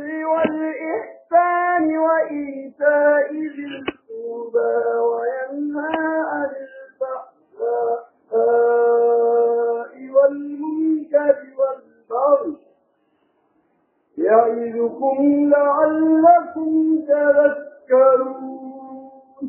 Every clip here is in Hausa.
والإحسان وإيتاء ذي القربى وينهى عن الفحشاء والمنكر والبغي يعظكم لعلكم تذكرون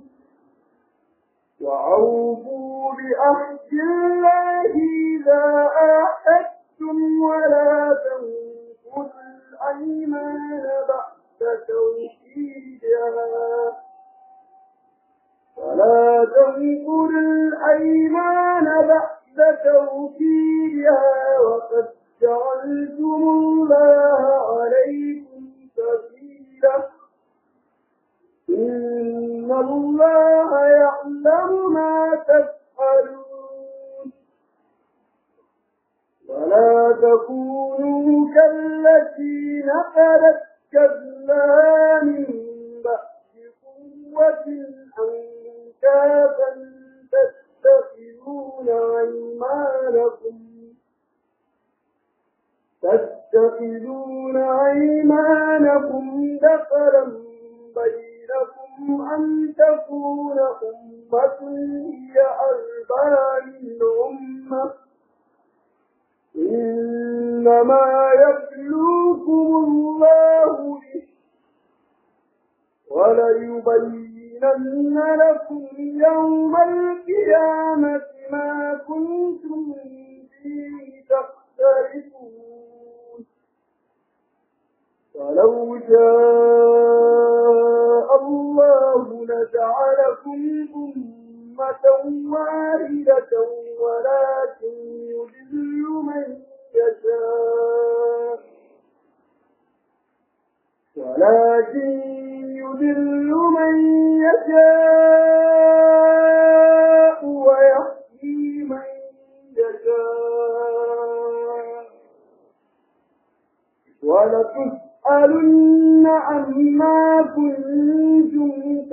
وأوفوا بأحد الله إذا آحدتم ولا تنقضوا الأيمان بعد توحيدها ولا تنقضوا الأيمان بعد توحيدها وقد جعلتم الله عليكم سبيلا إن الله يعلم ما تفعلون ولا تكونوا كالتي نقلت كذلا من بعد قوة أنكافا تتخذون أيمانكم تتخذون أيمانكم دخلا بينكم أن تكون أمة هي أربع من أمة إنما يبلوكم الله به وليبينن لكم يوم القيامة ما كنتم فيه تختلفون ولو شاء الله لجعلكم أمة واحدة ولكن يضل من يشاء ولكن يضل من يشاء ويهدي من يشاء ولتسألن عما كنتم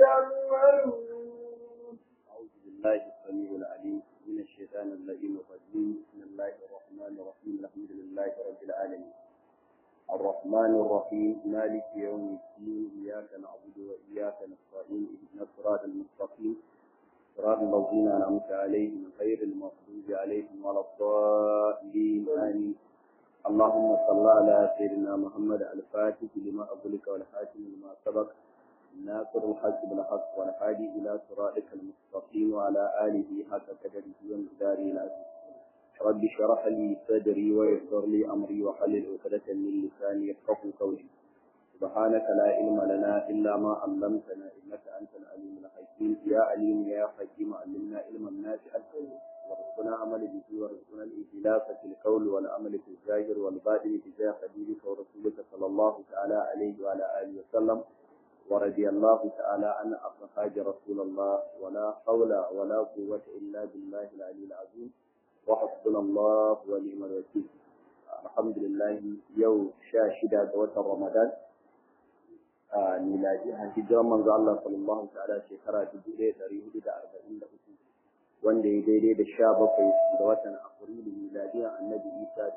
تعملون أعوذ بالله السميع العليم من الشيطان اللئيم الرجيم بسم الله الرحمن الرحيم الحمد لله رب العالمين الرحمن الرحيم مالك يوم الدين إياك نعبد وإياك نستعين اهدنا الصراط المستقيم صراط الذين أنعمت عليهم غير المغضوب عليهم ولا الضالين آمين اللهم صل على سيدنا محمد الفاتح لما أغلق والحاكم لما سبق ناصر الحق بالحق والهادي إلى صراطك المستقيم وعلى آله حق قدره ومقداره العظيم رب اشرح لي صدري ويسر لي أمري وحلل عقدة من لساني يفقهوا قولي سبحانك لا علم لنا إلا ما علمتنا إنك أنت العليم الحكيم يا عليم يا حكيم علمنا علما نافعا وارزقنا عمل به وارزقنا الإخلاص في القول والعمل في الظاهر والباطن بجاه حبيبك ورسولك صلى الله تعالى عليه وعلى آله وسلم ورضي الله تعالى عن أصحاب رسول الله ولا حول ولا قوة إلا بالله العلي العظيم وحسبنا الله ونعم الوكيل الحمد لله يوم شاشدة وتر رمضان miladi a hijiran manzo Allah sallallahu ta'ala shekara 1443 wanda ya daidai da 17 da watan Afrilu miladiyan Annabi Isa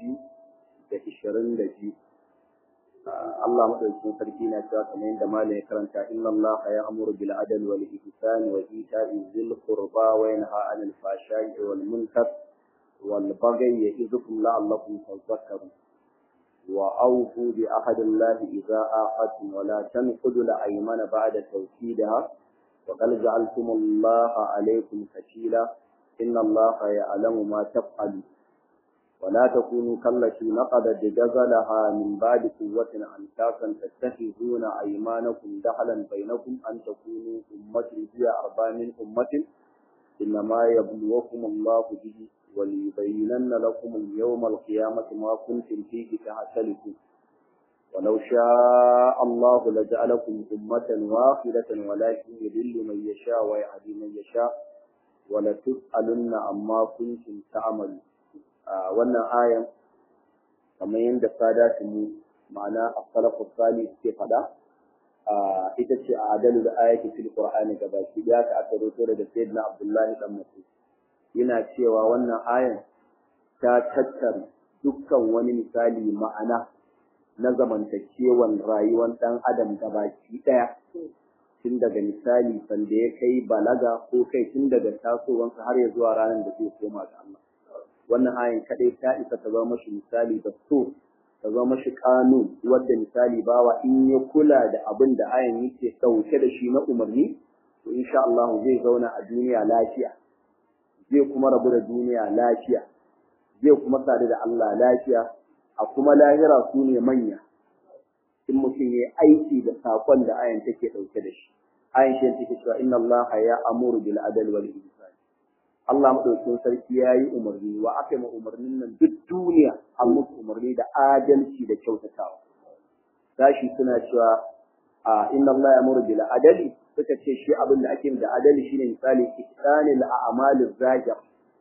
2022 Allah madaukakin sarki na cewa kamar yadda malam ya karanta inna Allah ya amuru bil adl wal ihsan wa ita'i zil qurba wa yanha 'anil fahsha'i wal munkar wal baghi ya'idukum la'allakum tadhakkarun wa awfu bi ahdi Allah idza ahadtum wa la tanqudu al aymana ba'da tawkidiha wa qad ja'altum Allah 'alaykum kafila inna Allah ya'lamu ma taf'alun ولا تكونوا كالتي نقضت جزلها من بعد قوة أنكاسا تتخذون أيمانكم دخلا بينكم أن تكونوا أمة هي أربع من أمة إنما يبلوكم الله به وليبينن لكم اليوم القيامة ما كنتم فيه تختلفون ولو شاء الله لجعلكم أمة واحدة ولكن يذل من يشاء ويهدي من يشاء ولتسألن عما كنتم تعملون a wannan ayan kamar yadda sada mu ma'ana as-salafu salih suke faɗa ita ce a adalu da ayati fil qur'ani gabaki da ka aka roto daga sayyidina abdullahi dan mas'ud yana cewa wannan ayan ta tattara dukkan wani misali ma'ana na zamantakewan rayuwar ɗan adam gabaki ɗaya tun daga misali sanda ya kai balaga ko kai tun daga tasowansa har ya zuwa ranar da zai koma ga Allah wannan ayin kaɗai ta isa ta zama mashi misali da so ta zama mashi kanun wadda misali bawa in ya kula da abin da ayin yake ɗauke da shi na umarni to insha Allah zai zauna a duniya lafiya zai kuma rabu da duniya lafiya zai kuma sadu da Allah lafiya a kuma lahira su ne manya in mutum ya aiki da saƙon da ayan take ɗauke da shi ayan shi take cewa inna Allah ya amuru bil adal wal ihsan Allah madaukakin sarki ya yi umarni wa aka yi umarnin nan duk duniya an musu umarni da adalci da kyautatawa sashi suna cewa a inna Allah ya amuru bil adali suka ce shi abin da ake da adali shine misali ihsanil a'malil zahir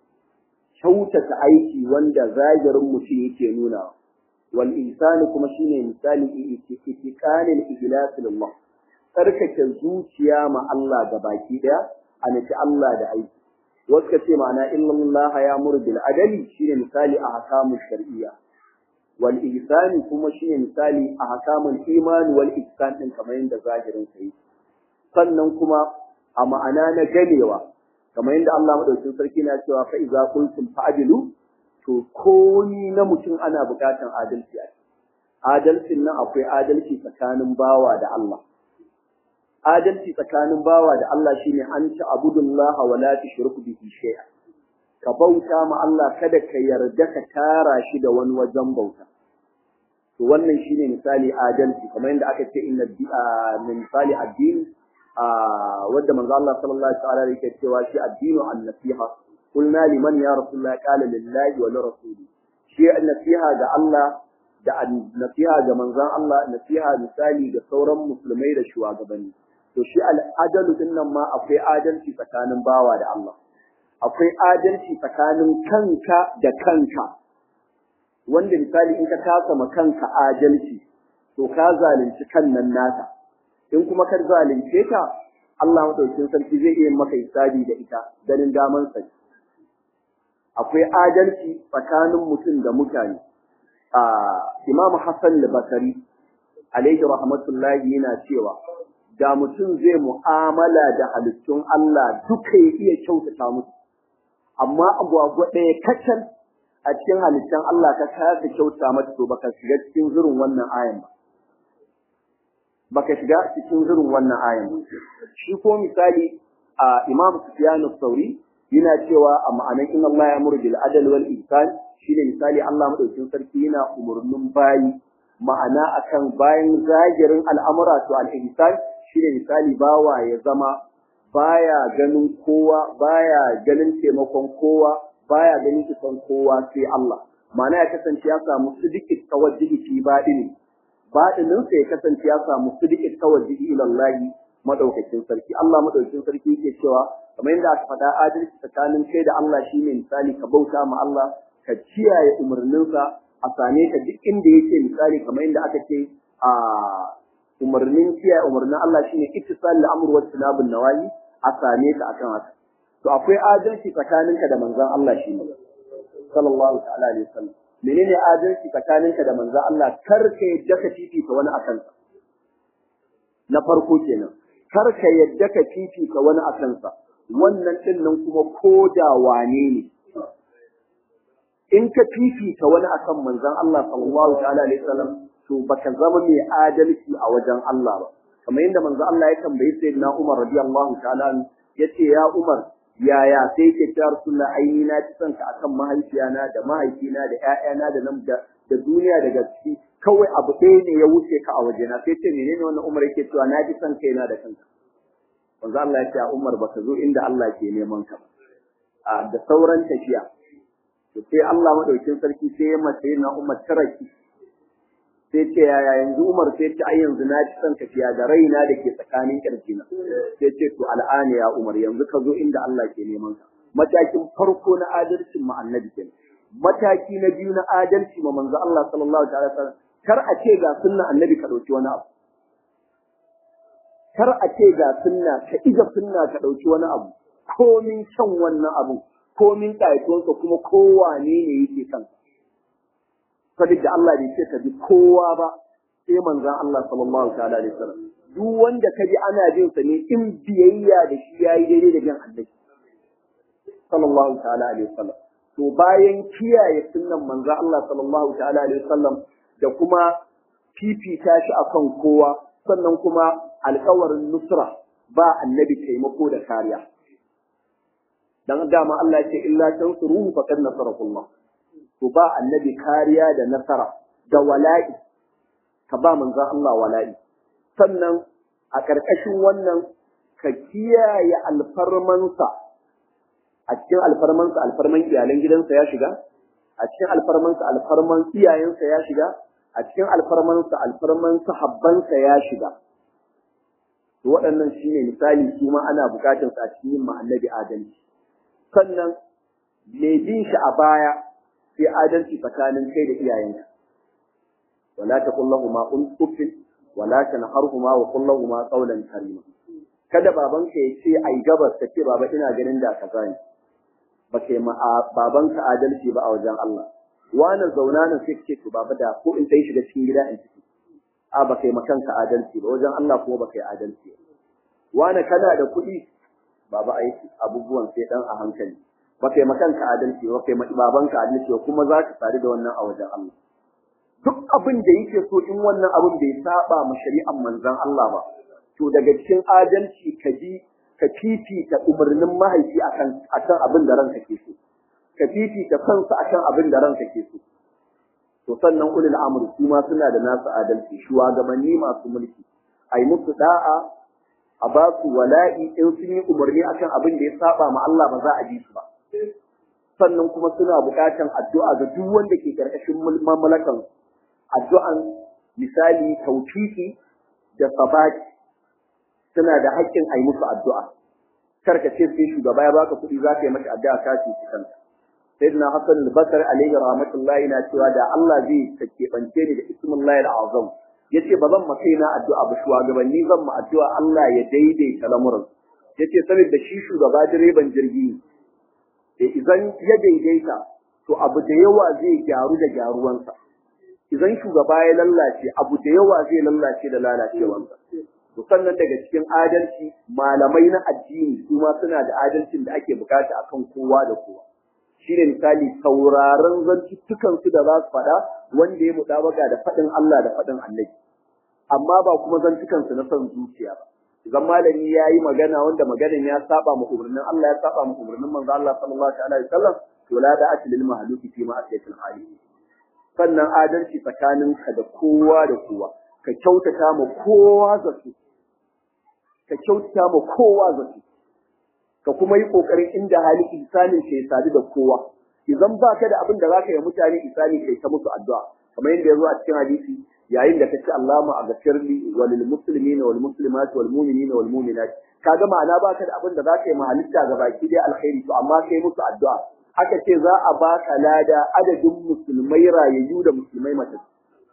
kyautata aiki wanda zahirin mutum yake nuna wal ihsani kuma shine misali itiqanil ihlas lillah tsarkake zuciya ma Allah ga baki daya a nufi Allah da aiki wasu ka ce ma'ana illallah ya muru bil adali shine misali a hakamun shar'iyya wal ihsani kuma shine misali a hakamun iman wal ihsan din kamar yadda zahirin sa yi sannan kuma a ma'ana na ganewa kamar yadda Allah madaukakin sarki na cewa fa iza qultum fa'dilu to komi na mutum ana bukatan adalci a adalcin nan akwai adalci tsakanin bawa da Allah adalci tsakanin bawa da Allah shine an ci abudullah wa la tushriku bihi shay'a ka bauta ma Allah kada ka yarda ka tara shi da wani wajen bauta to wannan shine misali adalci kamar yadda aka ce inna min misali addini wadda manzo Allah sallallahu alaihi wasallam yake cewa shi addinu an-nasiha قلنا لمن يا رسول الله قال لله ولرسوله شيء النصيحة ga Allah da nasiha ga manzon Allah nasiha misali ga sauran musulmai da shugabanni to shi al'adalu din nan ma akwai adalci tsakanin bawa da Allah akwai adalci tsakanin kanka da kanka wanda misali in ka kasa ma kanka adalci to ka zalunci kan nan naka in kuma ka zalunce ka Allah madaukakin sarki zai iya maka hisabi da ita ganin daman sa akwai adalci tsakanin mutum da mutane a Imam Hassan al-Basri alaihi rahmatullahi yana cewa da mutum zai mu'amala da halittun Allah duka ya iya kyautata musu amma agwagwa ɗaya kacal a cikin halittun Allah ka kasa kyauta mata to baka shiga cikin zurin wannan ayan ba baka shiga cikin zurin wannan ayan ba shi ko misali a Imam Sufyan al-Thawri yana cewa a ma'anar inna Allah ya muru bil adal wal ihsan shine misali Allah madaukin sarki yana umurnin bayi ma'ana akan bayan zagirin al'amura to al ihsan shine misali bawa ya zama baya ganin kowa baya ganin taimakon kowa baya ganin isan kowa sai Allah ma'ana ya kasance ya samu sidiqit tawajjuhi fi badini badinin sa ya kasance ya samu sidiqit tawajjuhi ila Allah madaukakin sarki Allah madaukakin sarki yake cewa kamar yadda aka faɗa adalci tsakanin kai da Allah shine misali ka bauta ma Allah ka kiyaye umarninsa a same ka duk inda yake misali kamar yadda aka ce a umarnin kiyaye umarnin Allah shine ittisal al-amr wa tinabun nawahi a same ka akan haka to akwai adalci tsakaninka da manzon Allah shine sallallahu ta'ala alaihi wasallam menene adalci tsakaninka da manzon Allah kar ka yadda ka fifita wani akan sa na farko kenan kar ka yadda ka fifita wani akan sa wannan din nan kuma koda wane ne in ka fifita wani akan manzon Allah sallallahu ta'ala alaihi wasallam to baka zama mai adalci a wajen Allah ba kamar yadda manzon Allah ya tambayi sayyidina Umar radiyallahu ta'ala yace ya Umar yaya sai ke ta Rasulullah aini na ci sanka akan mahaifiyana da mahaifina da ƴaƴana da nan da da duniya da gaske kawai abu ɗaya ne ya wuce ka a wajena sai ce menene wannan Umar yake cewa na ji san kaina da kanka manzo Allah ya ce Umar baka zo inda Allah ke neman ka a da sauran tafiya to sai Allah madaukin sarki sai ya mace na Umar taraki sai ce yaya yanzu Umar sai ce ai yanzu na ci san tafiya da raina da ke tsakanin kirjina sai ce to al'ani ya Umar yanzu ka zo inda Allah ke neman ka matakin farko na adalcin mu annabi kenan mataki na biyu na adalci ma manzo Allah sallallahu alaihi wasallam kar a ce ga sunna annabi ka dauki wani abu kar a ce ga sunna ka iga sunna ka dauki wani abu komin kyan wannan abu komin ƙayatonsa kuma kowane ne yake kan saboda Allah bai ce ka bi kowa ba sai manzon Allah sallallahu ta'ala alaihi wasallam duk wanda ka ji ana jin sa ne in biyayya da shi yayi daidai da bin annabi sallallahu ta'ala alaihi wasallam to bayan kiyaye sunnan manzon Allah sallallahu ta'ala alaihi wasallam da kuma fifita shi akan kowa sannan kuma alƙawarin nusra ba annabi taimako da kariya dan dama Allah ya ce illa tansuruhu faqad nasarakullah to ba annabi kariya da nasara da wala'i ka ba manzon Allah wala'i sannan a ƙarƙashin wannan ka kiyaye alfarmansa a cikin alfarmansa alfarman iyalan gidansa ya shiga a cikin alfarmansa alfarman iyayensa ya shiga a cikin alfarmansa alfarman sahabbansa ya shiga to waɗannan shine misali su ma ana buƙatar sa a cikin yin annabi adalci sannan mai bin shi a baya sai adalci tsakanin kai da iyayenka wala taqul lahumu uffin wala tanharhuma wa qul lahumu qawlan karima kada babanka ya ce ai gabas ka ce baba ina ganin da kaza ne ba kai ma babanka adalci ba a wajen Allah wani zauna nan sai ce to baba da ko in dai shiga cikin gida in ciki a ba kai makanka adalci ba wajen Allah kuma ba kai adalci wani kana da kuɗi baba ai abubuwan sai dan a hankali ba kai makanka adalci ba kai babanka adalci kuma za ka tsari da wannan a wajen Allah duk abin da yake so in wannan abin bai saba ma shari'ar manzon Allah ba to daga cikin adalci ka bi ka fifita umarnin mahaifi akan akan abin da ranka ke so ka fifita kansa akan abin da ranka ke so to sannan ulul amri su ma suna da nasu adalci shugabanni masu mulki ai musu da'a a ba su wala'i in sun yi umarni akan abin da ya saba ma Allah ba za a ji su ba sannan kuma suna buƙatan addu'a ga duk wanda ke karkashin mamlakan addu'an misali tawfiki da sabati suna da haƙƙin a yi musu addu'a. Karka ce sai shugaba ya baka kuɗi za ka yi masa addu'a ka ci kanka. Sayyidina Hassan al-Basri alaihi rahmatullahi na cewa da Allah zai keɓance ni da ismullahi al-azam. Yace ba zan maka na addu'a ba shugabanni zan ma addu'a Allah ya daidaita lamuran. Yace saboda shi shugaba direban jirgi ne. Idan ya daidaita to abu da yawa zai gyaru da gyaruwansa. Idan shugaba ya lallace abu da yawa zai lallace da lalacewansa. to sannan daga cikin adalci malamai na addini su ma suna da adalcin da ake bukata akan kowa da kowa shine misali sauraron zantuttukan su da za su faɗa wanda ya mutabaga da faɗin Allah da faɗin Annabi amma ba kuma zantukan su na son zuciya ba idan malami ya yi magana wanda maganan ya saba ma umarnin Allah ya saba ma umarnin manzo Allah sallallahu alaihi wasallam to la da atil mahluki fi ma asiyatul hali sannan adalci tsakaninka da kowa da kowa ka kyautata ma kowa zato ka kyautata ma kowa zato ka kuma yi kokarin inda hali isanin ka ya sadu da kowa idan ba ka da abin da zaka yi mutane isani kai ta musu addu'a kamar yadda ya zo a cikin hadisi yayin da kace Allahumma aghfirli wa lil muslimina wal muslimat wal mu'minina wal mu'minat kaga ma'ana ba ka da abin da zaka yi ma halitta ga baki dai alkhairi to amma kai musu addu'a aka ce za a baka lada adadin musulmai rayayyu da musulmai matattu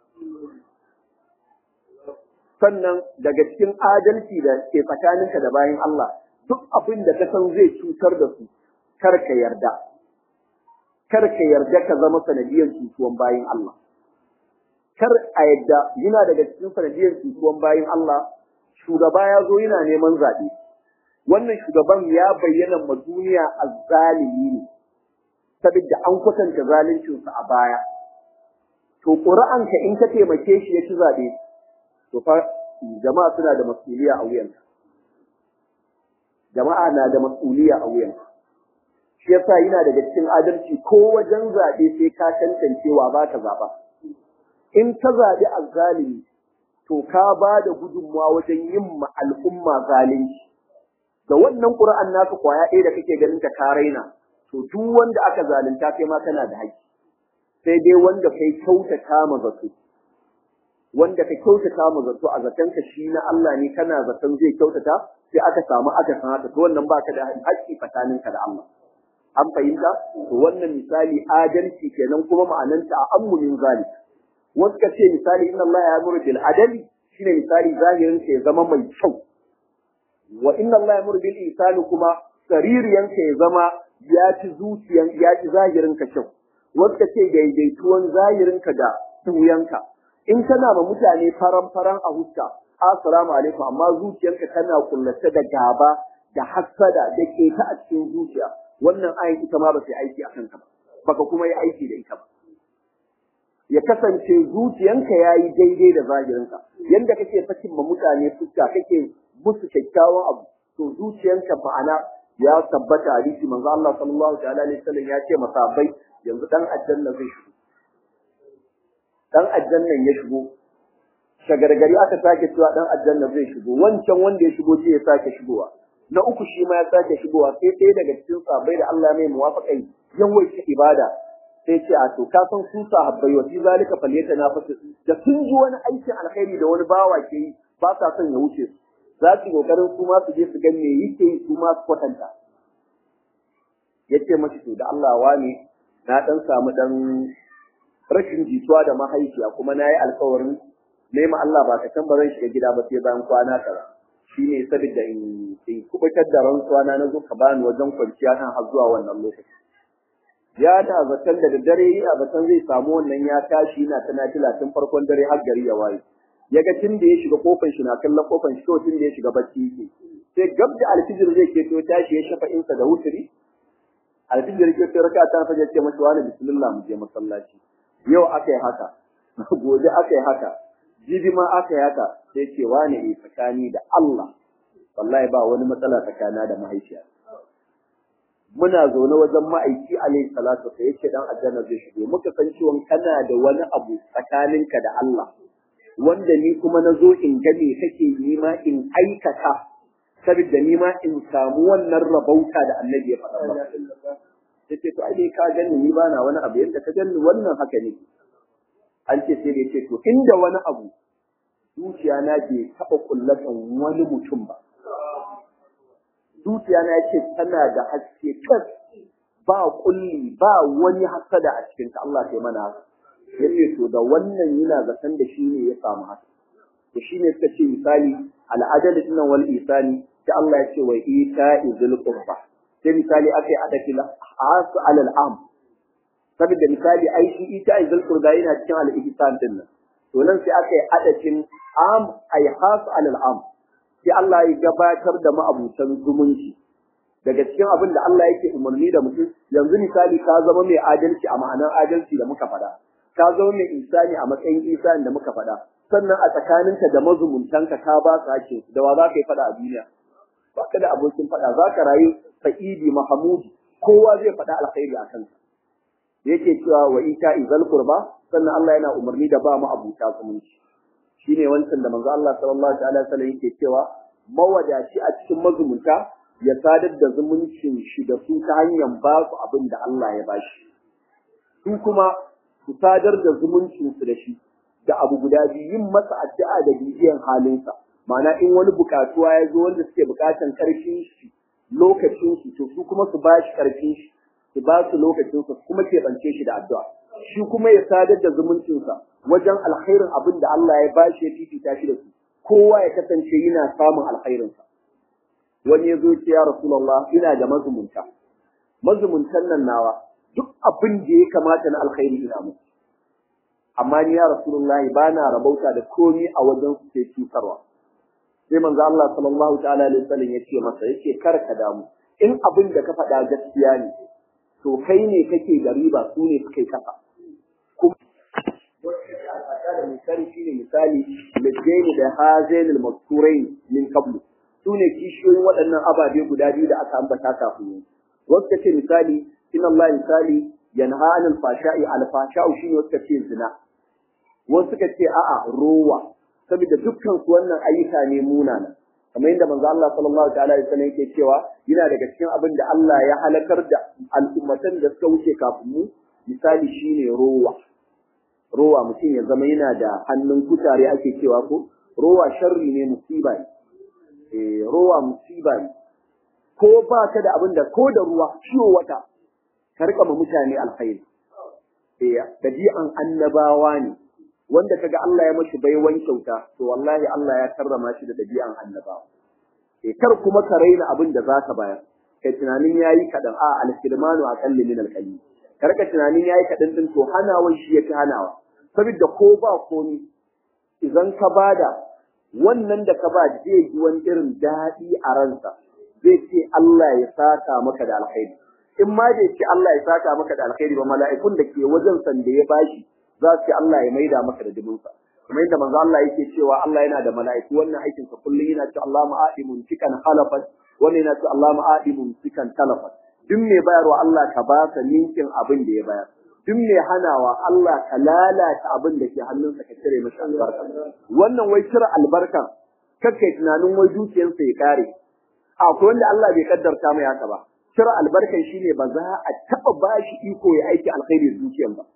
sannan daga cikin adalci da ke tsakaninka da bayan Allah duk abin da ka san zai cutar da su kar ka yarda kar ka yarda ka zama sanadiyar cutuwan bayan Allah kar a yadda yana daga cikin sanadiyar cutuwan bayan Allah shugaba ya zo yana neman zaɓe wannan shugaban ya bayyana ma duniya azzalimi ne saboda an kwatanta zaluncinsa a baya to ƙuri'anka in ka taimake shi ya ci zaɓe to fa jama'a suna da mas'uliya a wuyanka jama'a na da mas'uliya a wuyanka shi yasa yana daga cikin adalci ko wajen zaɓe sai ka tantancewa ba ka zaɓa in ka zaɓi azzalimi to ka ba da gudunmawa wajen yin ma al'umma zalunci da wannan ƙur'an naka kwaya ɗaya da kake ganin ta ka raina to duk wanda aka zalunta kai ma kana da haƙƙi sai dai wanda kai kyautata ma zato wanda ka kyautata mu zato a zatonka shi na Allah ne kana zaton zai kyautata sai aka samu aka san haka to wannan baka da haƙƙi tsakaninka da Allah an fahimta to wannan misali adalci kenan kuma ma'ananta a ammunin zalik wasu ka ce misali inna Allah ya amuru bil adali shine misali zahirin ya zama mai kyau wa inna Allah ya amuru bil ihsani kuma saririyan ya zama ya ci zuciyan ya ci zahirin ka kyau wasu ce daidaituwan zahirinka da tuyanka in kana ma mutane faran faran a huska assalamu alaikum amma zuciyarka tana kullace da gaba da hassada da keta a cikin zuciya wannan ayin ita ma ba sai aiki a kanka ba baka kuma yi aiki da ita ba ya kasance zuciyanka ya yi daidai da zahirinka yadda kake sakin ma mutane fuska kake musu kyakkyawan abu to zuciyanka ma'ana ya tabbata hadisi manzo Allah sallallahu alaihi wasallam ya ce masabai yanzu dan aljanna zai shigo dan aljannan ya shigo shagargari aka sake cewa dan aljanna zai shigo wancan wanda ya shigo sai ya sake shigowa na uku shi ma ya sake shigowa sai ɗaya daga cikin sahabbai da Allah mai muwafaƙai yawaita ibada sai ce a to ka san su sahabbai wa fi zalika falyata nafasu da sun ji wani aikin alkhairi da wani bawa ke yi ba sa son ya wuce su za su kokarin su ma su je su ga me yake yi su ma su kwatanta yace mashi to da Allah wani na dan samu dan rashin jituwa da mahaifiya kuma na yi alkawarin nema Allah ba ka ba zan shiga gida ba sai bayan kwana kaza shi ne saboda in in kubutar da rantsuwa na zo ka bani wajen kwanciya kan har zuwa wannan lokaci ya da zaton da dare yi a zaton zai samu wannan ya tashi yana ta nafila tun farkon dare har gari ya waye ya ga tun da ya shiga kofar shi na kallon kofar shi to tun da ya shiga bacci yake sai gab da alfijir zai keto tashi ya shafa insa da wuturi alfijir ke to raka ta faje ce masa wani bismillah mu je masallaci yau aka yi haka gobe aka yi haka jibi ma aka yi haka sai ce wani ne tsakani da Allah wallahi ba wani matsala tsakana da mahaifiya muna zaune wajen ma'aiki alaihi salatu sai yace dan aljanna zai shigo muka san cewa kana da wani abu tsakaninka da Allah wanda ni kuma na zo in ga me kake yi ma in aikata saboda ni ma in samu wannan rabauta da annabi ya faɗa maka yace to ai dai ka gani ni ba na wani abu yadda ka gani wannan haka ne an ce sai da yace to inda wani abu zuciya na bai taɓa kullatan wani mutum ba zuciya na yace tana da haske kas ba kulli ba wani hasada a cikin ta Allah sai mana haka yace to da wannan yana zaton da shi ne ya samu haka to shi ne suka ce misali al'adal din wal isani sai Allah ya ce wa ita izul qurba sai misali akai adaki la as alal am saboda misali ai shi ita izul qurba yana cikin al ihsan din nan to nan sai akai adakin am ay has alal am sai Allah ya gabatar da ma'abutan zumunci daga cikin abin da Allah yake umarni da mutum yanzu misali ka zama mai adalci a ma'anar adalci da muka faɗa ka zama mai isani a matsayin isani da muka faɗa sannan a tsakaninka da mazumuntanka ka ba su hakkin da wa za ka yi faɗa a duniya ba ka da abokin faɗa za ka rayu sa'idi mahamudi kowa zai faɗa alkhairi a kanka yake cewa wa ita izal qurba sannan Allah yana umarni da ba mu abuta zumunci shine wancan da manzo Allah sallallahu alaihi wasallam yake cewa mawadaci a cikin mazumunta ya sadar da zumuncin shi da su ta hanyar ba su abin da Allah ya bashi su kuma su sadar da zumuncin su da shi da abu guda biyu yin masa addu'a da bibiyan halinsa ma'ana in wani bukatuwa ya zo wanda suke bukatan karfin shi lokacin shi to su kuma su ba shi karfin shi su ba su lokacin su kuma keɓance shi da addu'a shi kuma ya sadar da zumuncinsa wajen alkhairin abin da Allah ya ba shi ya fifita shi da su kowa ya kasance yana samun alkhairinsa wani ya zo ce ya rasulullah ina da mazumunta mazumuntan nan nawa duk abin da ya kamata na alkhairi ina musu amma ni ya rasulullah ba na rabauta da komai a wajen su sai cutarwa sai manzo Allah sallallahu ta'ala alaihi wasallam ya ce masa yace kar ka damu in abin da ka faɗa gaskiya ne to kai ne kake da riba su ne suke kasa da misali shine misali lijaini da hazain al-mazkurain min qablu su ne kishiyoyin waɗannan ababe guda biyu da aka ambata kafin yanzu wasu kace misali inna Allah misali yanha anil fashai al-fasha'u shine wasu kace zina wasu suka ce a'a rowa saboda dukkan su wannan ayyuka ne munana kamar yadda manzo Allah sallallahu ta'ala alaihi wasallam yake cewa yana daga cikin abin da Allah ya halakar da al'ummatan da suka wuce kafin mu misali shine rowa rowa mutum ya zama yana da hannun kutare ake cewa ko rowa sharri ne musiba ne eh rowa musiba ne ko ba ka da abin da ko da ruwa ciwo wata ka rika ma mutane alkhairi eh dabi'an annabawa ne wanda kaga Allah ya mashi baiwan kyauta to wallahi Allah ya karrama shi da dabi'an annabawa eh kar kuma ka raina abin da zaka bayar kai tunanin yayi kadan a al-kirmanu aqalli min al-qalil ka rika tunanin yayi kaɗan din to hanawan shi yake hanawa saboda ko ba komi idan ka bada wannan da ka ba zai ji wani irin daɗi a ransa zai ce Allah ya saka maka da alkhairi in ma bai ce Allah ya saka maka da alkhairi ba mala'ikun da ke wajen san da ya bashi za su ce Allah ya maida maka da dubinsa kamar yadda manzo Allah yake cewa Allah yana da mala'iku wannan aikin sa kullum yana cewa Allah ma'adimun cikan halafat wannan yana cewa Allah ma'adimun cikan talafat duk mai bayarwa Allah ka ba ka ninkin abin da ya bayar duk mai hanawa Allah ka lalata abin da ke hannunsa ka cire masa albarka wannan wai cire albarka kakkai tunanin wai dukiyarsa ya kare akwai wanda Allah bai kaddarta mai haka ba cire albarkan shine ba za a taba bashi iko ya aiki alkhairi da dukiyar ba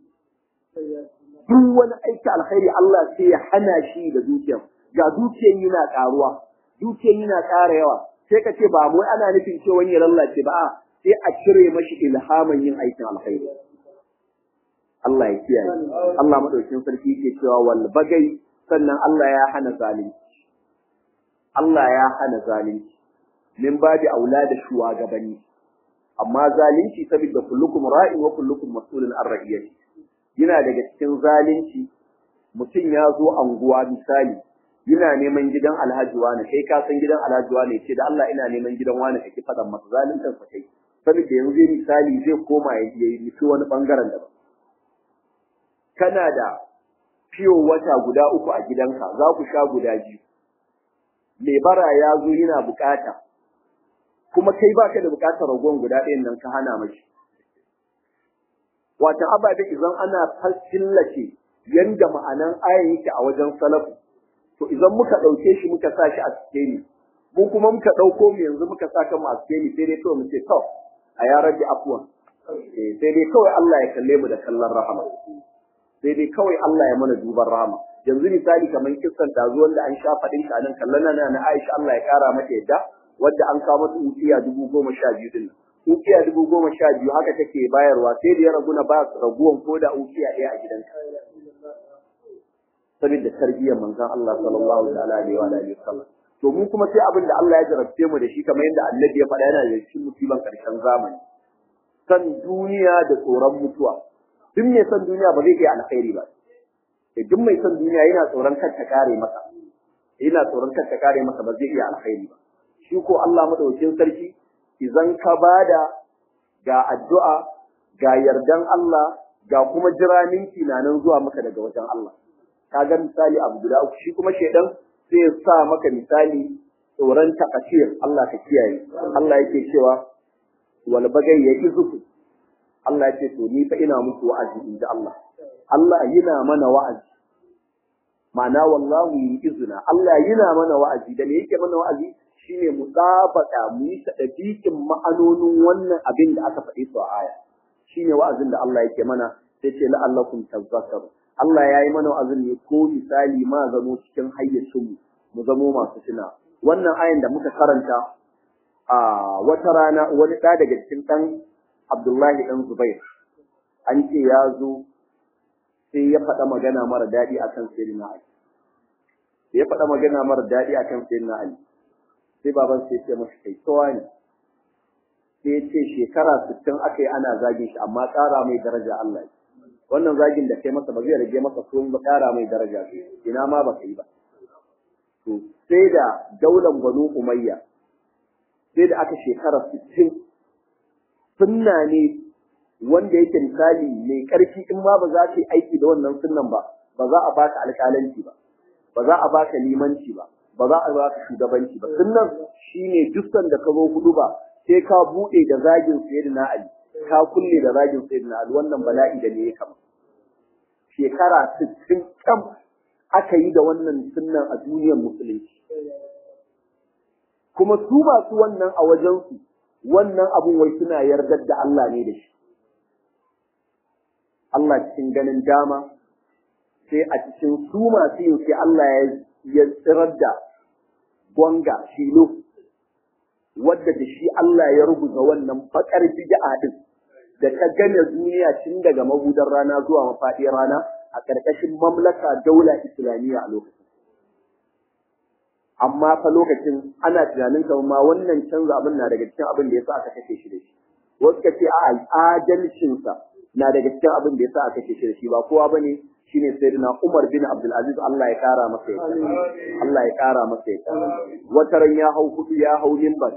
duk wani aiki alkhairi Allah sai ya hana shi da dukiyar ga dukiyar yana karuwa dukiyar yana ƙara yawa sai ka ce ba mu ana nufin cewa wani ya lallace ba a sai a cire mashi ilhamin yin aikin alkhairi Allah ya kiyaye Allah madaukin sarki yake cewa wal bagai sannan Allah ya hana zalunci Allah ya hana zalunci min babi aula da shugabanni amma zalunci saboda kullukum ra'in wa kullukum mas'ulun an ra'iyati yana daga cikin zalunci mutum ya zo anguwa misali yana neman gidan alhaji wani kai ka san gidan alhaji wani ce da Allah ina neman gidan wani kake fadan masa zaluntar sa kai saboda yanzu misali zai koma ya yi nufi wani bangaren daban kana da fiyo wata guda uku a gidanka za ku sha guda biyu mai bara ya zo yana bukata kuma kai baka da bukatar ragon guda ɗayan nan ka hana mashi wata ababe idan ana killace yanda ma'anan ayan yake a wajen salafu to idan muka ɗauke shi muka sa shi a sikeli mu kuma muka ɗauko mu yanzu muka sa kan mu a sikeli sai dai kawai mu ce to a ya rabbi afwan sai dai kawai Allah ya kalle mu da kallon rahama sai dai kawai Allah ya mana duban rahama yanzu misali kamar kissan tazo wanda an sha faɗin ta nan kallon na na Aisha Allah ya kara mata yadda wadda an kawo mata ukiya dubu goma sha biyu din ukiya dubu goma sha biyu haka take bayarwa sai da ya ragu na ba raguwan ko da ukiya ɗaya a gidanka saboda tarbiyyar manzon Allah sallallahu alaihi wa alihi wasallam to mu kuma sai abin da Allah ya jarabce mu da shi kamar yadda Annabi ya faɗa yana da cikin musiban karshen zamani san duniya da tsoron mutuwa duk mai san duniya ba zai kai alkhairi ba duk mai san duniya yana tsoron kar ta kare masa yana tsoron kar ta kare masa ba zai iya alkhairi ba shi ko Allah madaukakin sarki idan ka bada ga addu'a ga yardan Allah ga kuma jiranin tunanin zuwa maka daga wajen Allah kaga misali abu guda uku shi kuma shedan sai ya sa maka misali tsoron takashir Allah ka kiyaye Allah yake cewa wal bagai ya izuku Allah ya ce to ni fa ina muku wa'azi in ji Allah Allah yana mana wa'azi ma'ana wallahu yi izina Allah yana mana wa'azi da me yake mana wa'azi shine mu tsabaka mu yi tadabikin ma'anonin wannan abin da aka faɗi su a aya shine wa'azin da Allah yake mana sai ce la'allakum tazakkaru Allah ya yi mana wa'azin ne ko misali ma zamo cikin hayyacinmu mu zamo masu tuna wannan ayan da muka karanta a wata rana wani ɗa daga cikin ɗan Abdullahi ɗan Zubair an ce ya zo sai ya faɗa magana mara daɗi akan Sayyidina Ali ya faɗa magana mara daɗi akan Sayyidina Ali sai baban sai ya ce masa kai tsawa ne sai ya ce shekara 60 aka yi ana zagin shi amma ƙara mai daraja Allah ya wannan zagin da kai masa ba zai rage masa ko ba ƙara mai daraja ina ma ba kai ba to sai da daular Banu Umayya sai da aka shekara 60 sunna ne wanda yake misali mai ƙarfi in ma ba za ka yi aiki da wannan sunnan ba ba za a baka alƙalanci ba ba za a baka limanci ba ba za a baka shugabanci ba sunnan shine dukkan da ka zo hudu ba sai ka buɗe da zagin sayyidina Ali ka kulle da zagin sayyidina Ali wannan bala'i da ne ya kama shekara 60 kam aka yi da wannan sunnan a duniyar musulunci kuma su masu wannan a wajensu wannan abun wai suna yardar da Allah ne da shi Allah cikin ganin dama sai a cikin su masu yin sai Allah ya tsirar da gwanga shilo wadda da shi Allah ya rubuta wannan bakar bid'a din da ta gane duniya tun daga mabudan rana zuwa mafaɗiyar rana a ƙarƙashin mamlaka daula islamiyya a lokacin. Amma fa lokacin ana tunanin kamar ma wannan canza abin na daga cikin abin da ya sa aka kashe shi da shi. wasu ka ce a adalcinsa na daga cikin abin da yasa aka ce shi da shi ba kowa bane shine sayyidina Umar bin Abdul Aziz Allah ya kara masa yadda Allah ya kara masa yadda wata ran ya hau kudu ya hau minbar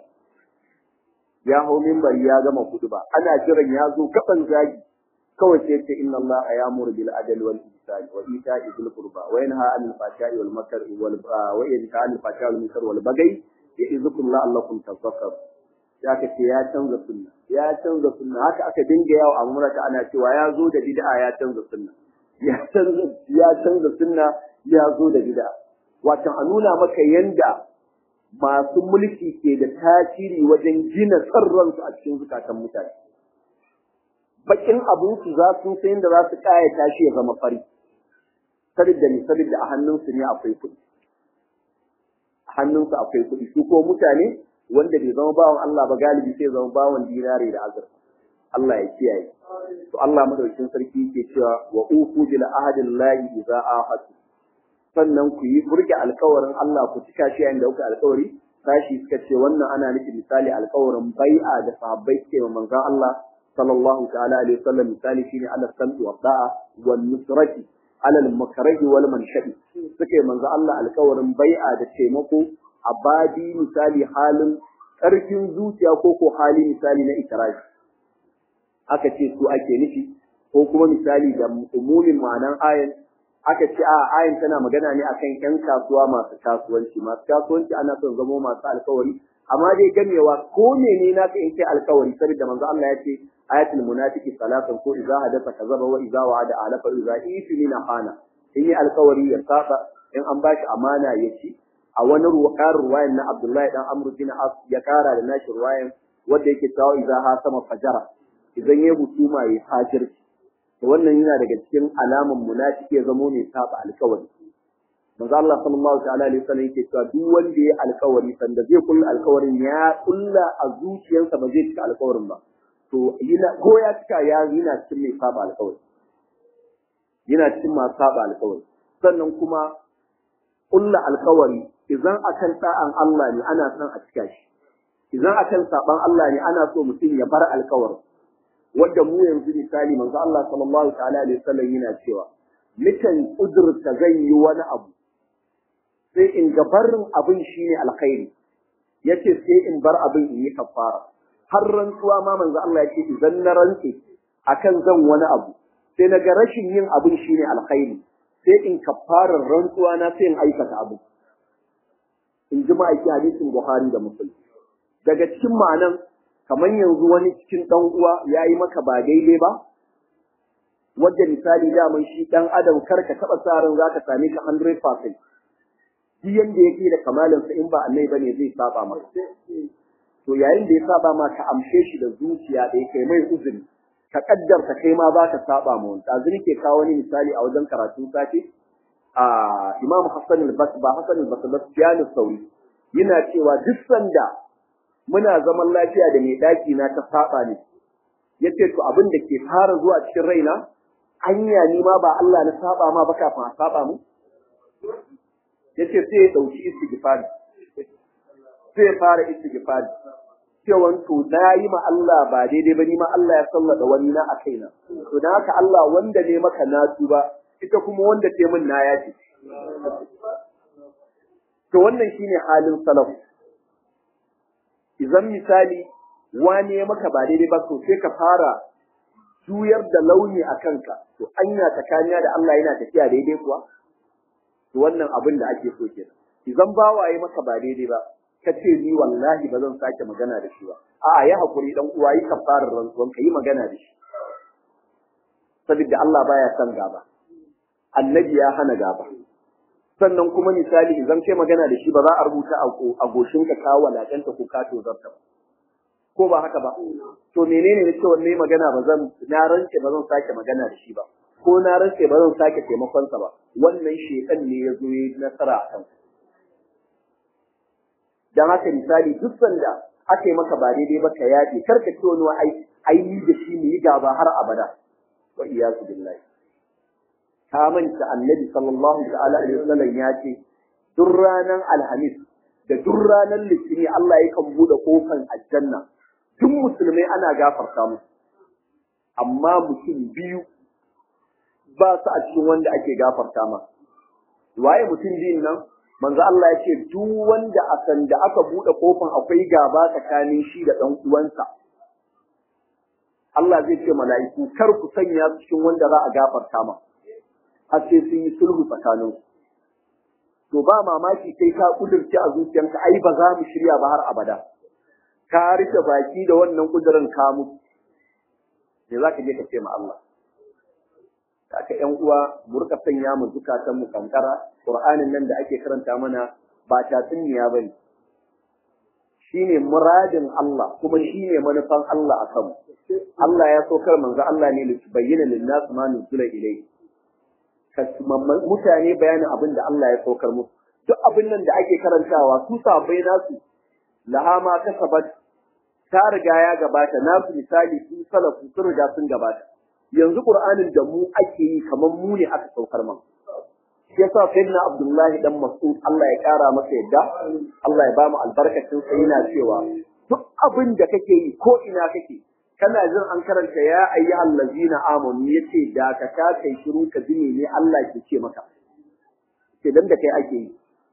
ya hau minbar ya gama kudu ba ana jiran ya zo kaban zagi kawai sai ce inna Allah ya'muru bil adli wal ihsani wa ita'i dhil qurba wa yanha 'anil fahsha'i wal munkari wal wa yanha 'anil fahsha'i wal munkari wal baghi ya'izukum la'allakum tadhakkarun ya ka ce ya canza sunna ya canza sunna haka aka dinga yawo a murata ana cewa ya zo da bid'a ya canza sunna ya canza ya canza sunna ya zo da bid'a wato a nuna maka yanda masu mulki ke da tasiri wajen gina sarransu a cikin zukatan mutane bakin abin su za su san yadda za su kayata shi ya zama fari sabida ne sabida a hannunsu ne akwai kuɗi a hannunsu akwai kuɗi su ko mutane wanda bai zama bawan Allah ba galibi sai zama bawan dinare da azurfa Allah ya kiyaye to Allah madaukakin sarki yake cewa wa ufu bil ahadin lahi idza ahadu sannan ku yi burge alkawarin Allah ku cika shi yayin da kuka alkawari sashi suka ce wannan ana nufin misali alkawarin bai'a da sahabbai suke wa manzon Allah sallallahu ta'ala alaihi wasallam misali shine ala sam'i wa da'a wal nusrati ala al makrahi wal manshadi suke manzon Allah alkawarin bai'a da taimako a badi misali halin ƙarfin zuciya ko ko hali misali na itirafi aka ce su ake nufi ko kuma misali da umumin ma'anan ayan aka ce a ayin tana magana ne akan yan kasuwa masu kasuwanci masu kasuwanci ana son zamo masu alkawari amma dai gamewa ko mene na ka yanke alkawari saboda manzo Allah ya ce ayatul munafiqi salatan ko idza hadatha kazaba wa idza wa'ada alafa idza ifina hana in yi alkawari ya saba in an bashi amana ya ci a wani ruwayar ruwayan na Abdullahi dan Amr bin As ya kara da nashi ruwayan wanda yake tawo idza ha sama fajara idan ya hutuma ya fajirci to wannan yana daga cikin alaman munafiki ya zamo ne saba alkawari manzo Allah sallallahu ta'ala alaihi wasallam yake cewa duk wanda ya alkawari sanda zai kulla alkawarin ya kulla a zuciyarsa ba zai cika alkawarin ba to yana ko ya cika ya yana cikin mai saba alkawari yana cikin masu saba alkawari sannan kuma kulla alkawari idan akan ta'an Allah ne ana son a cika shi idan akan saban Allah ne ana so mutum ya bar alkawarin wanda mu yanzu misali manzo Allah sallallahu ta'ala alaihi wasallam yana cewa mukan kudurta zan yi wani abu sai in ga barin abin shine alkhairi yace sai in bar abin in yi kafara har rantsuwa ma manzo Allah yake idan na rantse akan zan wani abu sai na ga rashin yin abin shine alkhairi sai in kafarar rantsuwa na sai in aikata abu in ji ma'aiki hadisin Buhari da Muslim daga cikin ma'anan kamar yanzu wani cikin ɗan uwa ya yi maka ba daidai ba wadda misali daman shi ɗan adam kar ka taɓa sa ran za ka same shi 100% duk yanda yake da kamalinsa in ba annai bane zai saba maka to yayin da ya saba ma ka amshe shi da zuciya da kai mai uzuri ka kaddarta kai ma za ka saba ma wani ɗazu ke kawo wani misali a wajen karatun safe a imam hassan al-bas ba hassan al-bas ba sauri yana cewa duk sanda muna zaman lafiya da mai daki na ta saba ne yace to abin da ke fara zuwa cikin raina anya ni ma ba Allah na saba ma ba kafin a saba mu yace sai ya dauki istighfar sai ya fara istighfar cewa to na yi ma Allah ba daidai ba ni ma Allah ya sallada wani na a kaina to dan haka Allah wanda ne maka na tuba ita kuma wanda ce min na yaji to wannan shine halin salaf idan misali wani ya maka ba daidai ba to sai ka fara juyar da launi a kanka to anya tsakaniya da Allah yana tafiya daidai kuwa to wannan abin da ake so kenan idan bawaye maka ba daidai ba ka ce ni wallahi ba zan sake magana da shi ba a'a ya hakuri dan uwa yi kafarar rantsuwan ka yi magana da shi saboda Allah baya son gaba annabi ya hana gaba sannan kuma misali idan kai magana da shi ba za a rubuta a goshinka ka walakanta ko ka tozarta ba ko ba haka ba to menene ne cewa ne magana ba zan na rance ba zan sake magana da shi ba ko na rance ba zan sake taimakon sa ba wannan shekan ne ya zo yi nasara a kan dan haka misali duk sanda aka yi maka ba daidai ba ka yaje kar ka ce wani ai ai ni da shi mu yi gaba har abada wa iyazu billahi ta manta annabi sallallahu ta'ala alaihi wasallam ya ce duk ranar alhamis da duk ranar litini Allah yakan bude kofan aljanna tun musulmai ana gafarta musu amma mutum biyu ba su a cikin wanda ake gafarta ma waye mutum biyun nan manzo Allah ya ce duk wanda a sanda aka bude kofin akwai gaba tsakanin shi da dan uwansa Allah zai ce mala'iku kar ku sanya su cikin wanda za a gafarta ma har sai sun yi sulhu tsakanin to ba mamaki sai ka kudurci a zuciyarka ai ba za mu shirya ba har abada ka rike baki da wannan kudurin ka mutu me za ka je ka ce ma Allah haka ƴan uwa mu rika sanya mu zukatan mu kankara Qur'anin nan da ake karanta mana ba tatsuniya bane shine muradin Allah kuma shine manufan Allah akan mu Allah ya so kar manzo Allah ne li bayyana lin-nas ma nuzila ilayhi mutane bayanin abin da Allah ya saukar musu duk abin nan da ake karantawa su sabai nasu laha ma kasabat ta riga ya gabata nasu misali su salafu sun riga sun gabata yanzu qur'anin da mu ake yi kamar mu ne aka saukar man shi yasa sayyidina abdullahi dan mas'ud Allah ya kara masa yadda Allah ya ba mu albarkacin sa yana cewa duk abin da kake yi ko ina kake kana jin an karanta ya ayyuhal ladzina amanu yace da ka ta kai shiru ka ji ne Allah ke ce maka ke dan da kai ake yi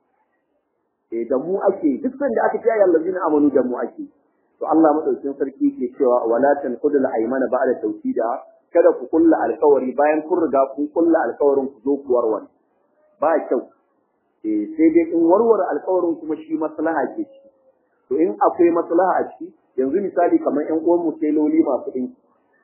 eh da mu ake yi duk sanda aka ce ya ayyuhal ladzina amanu da mu ake to Allah madaukakin sarki ke cewa wala tanqudul aymana ba'da tawkida kada ku kulla alkawari bayan kun riga kun kulla alkawarin ku zo ku warware ba kyau eh sai dai in warware alkawarin kuma shi maslaha ke ci to in akwai maslaha a ciki yanzu misali kamar ƴan uwan mu teloli masu ɗinki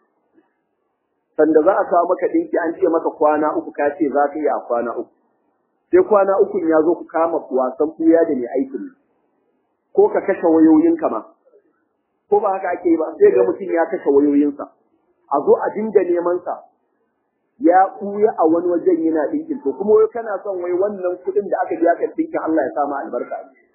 sanda za a kawo maka ɗinki an ce maka kwana uku ka ce za ka yi a kwana uku sai kwana uku ya zo ku kama wasan kuya da mai aikin ko ka kashe wayoyinka ma ko ba haka ake yi ba sai ga mutum ya kashe wayoyinsa a zo a dinga neman sa ya ɓuya a wani wajen yana ɗinkin to kuma wai kana son wai wannan kuɗin da aka biya ka ɗinkin Allah ya sa ma albarka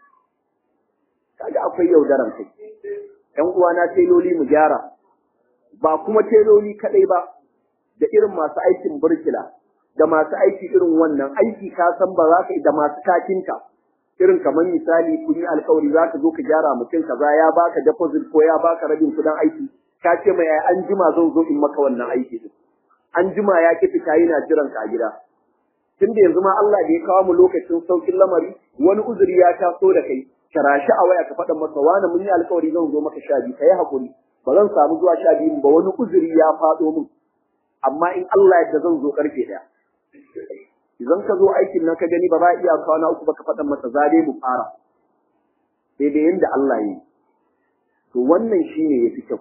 kaga akwai yaudaran kai ƴan uwana teloli mu gyara ba kuma teloli kaɗai ba da irin masu aikin burkila da masu aiki irin wannan aiki ka san ba za ka da masu kakinka irin kamar misali kun yi alkawari za ka zo ka gyara mutum kaza ya baka deposit ko ya baka rabin kuɗin aiki ka ce mai an jima zan zo in maka wannan aiki din an jima ya ki fita yana jiran ka a gida tun da yanzu ma Allah da ya kawo mu lokacin saukin lamari wani uzuri ya taso da kai kira shi a waya ka faɗa masa wani mun yi alkawari zan zo maka sha biyu ka yi haƙuri ba zan samu zuwa sha biyu ba wani uzuri ya faɗo min amma in Allah yadda zan zo karfe ɗaya idan ka zo aikin nan ka gani ba za a iya kwana uku ba ka faɗa masa za dai mu fara daidai yadda Allah ya yi to wannan shine ya fi kyau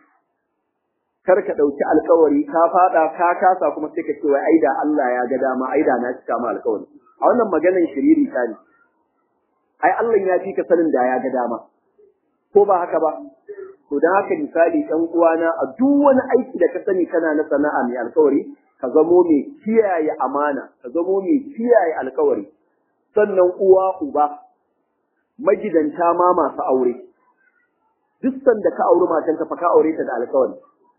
kar ka ɗauki alkawari ka faɗa ka kasa kuma sai ka ce wai aida Allah ya ga dama aida na cika ma alkawari a wannan maganan shiriri ta ne ai Allah ya fi ka sanin da ya ga dama ko ba haka ba to dan haka misali ɗan uwana a duk wani aiki da ka sani kana na sana'a mai alkawari ka zamo mai kiyaye amana ka zamo mai kiyaye alkawari sannan uwa uba magidanta ma masu aure duk sanda ka auri matanka fa ka aure ta da alkawari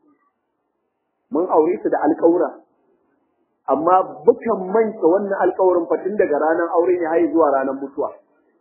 mun aure su da alƙawura amma bukan manta wannan alƙawarin fatin daga ranar aure ne har zuwa ranar mutuwa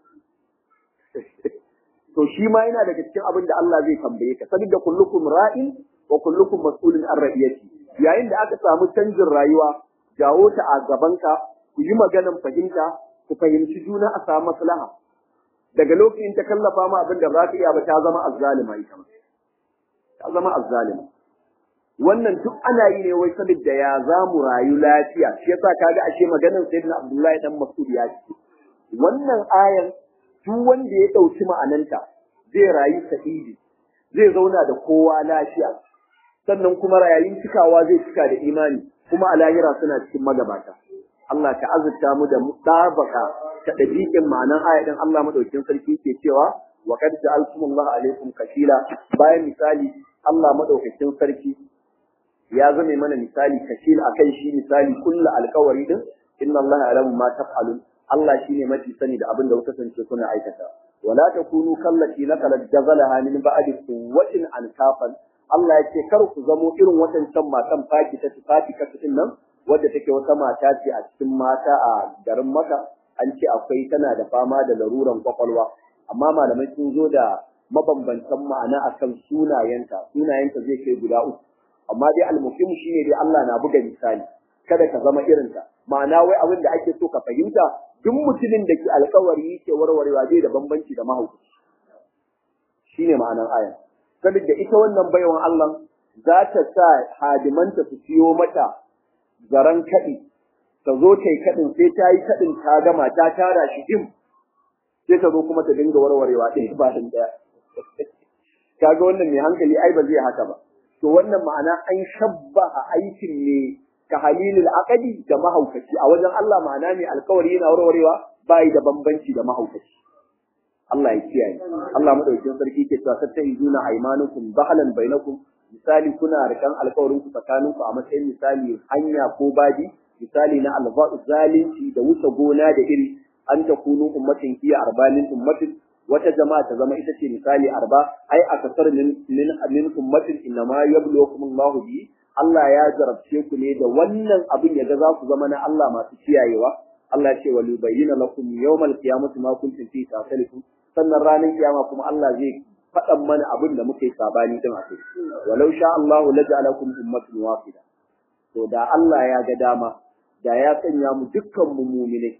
to shi ma yana daga cikin abin da Allah zai tambaye ka saboda kullukum ra'in wa kullukum mas'ulun an ra'iyati yayin da aka samu canjin rayuwa jawo ta a gabanka ku yi maganan fahimta ku fahimci juna a samu maslaha daga lokacin ta kallafa ma abin da za ka iya ba ta zama azzalima ita ma ta zama azzalima wannan duk ana yi ne wai saboda ya za mu rayu lafiya shi yasa kaga ashe maganar sayyidina Abdullahi dan Mas'ud ya ce wannan ayan duk wanda ya dauki ma'ananta zai rayu sa'idi zai zauna da kowa lafiya sannan kuma rayuwar cikawa zai cika da imani kuma a lahira suna cikin magabata Allah ta azurta mu da mutabaka ta dabiqin ma'anan ayatin Allah madaukin sarki ke cewa wa qad ja'altumullahu alaikum kashila bayan misali Allah madaukakin sarki ya zame mana misali kashil akan shi misali kullu alkawari din inna Allah ya'lamu ma taf'alun Allah shine mafi sani da abin da kuka kasance kuna aikata wala takunu kallati nakalat jazalaha min ba'di quwwatin ankafan Allah ya ce kar ku zamo irin watancan matan faki ta faki ka cikin nan wadda take wata mata ce a cikin mata a garin Makka an ce akwai tana da fama da laruran kwakwalwa amma malamai sun zo da mabambantan ma'ana akan sunayenta sunayenta zai kai guda uku amma dai almuhim shine dai Allah na buga misali kada ka zama irinta ma'ana wai abin da ake so ka fahimta duk mutumin da ke alkawari yake warwarewa zai da bambanci da mahaukaci shine ma'anar aya saboda ita wannan baiwan Allah za ta sa hadimanta su siyo mata zaran kaɗi ta zo ta yi kaɗin sai ta yi kaɗin ta gama ta tara shi jim sai ta zo kuma ta dinga warwarewa ɗaya ba ɗaya kaga wannan mai hankali ai ba zai haka ba to wannan ma'ana an shabba a aikin ne ka halilul aqadi da mahaukaci a wajen Allah ma'ana ne alkawari yana warwarewa bai da bambanci da mahaukaci Allah ya kiyaye Allah madaukakin sarki ke cewa tattahizuna aymanukum bahalan bainakum misali kuna rikan alkawarin ku tsakanin ku a matsayin misali hanya ko baji misali na alba zalunci da wuce gona da iri an takunu ummatin hiya arbanin ummatin wata jama'a ta zama ita ce misali arba ai a kasar min min ummatin inma yabluwakum Allah bi Allah ya jarabce ku ne da wannan abin ya ga za ku zama na Allah masu kiyayewa Allah ya ce wa yubayyana lakum yawmal qiyamati ma kuntum fi tasalikum sannan ranar kiyama kuma Allah zai faɗan mana abin da muka yi sabani din a kai walau sha Allah laja'alakum ummatan wahida to da Allah ya ga dama da ya sanya mu dukkan mu mu'mine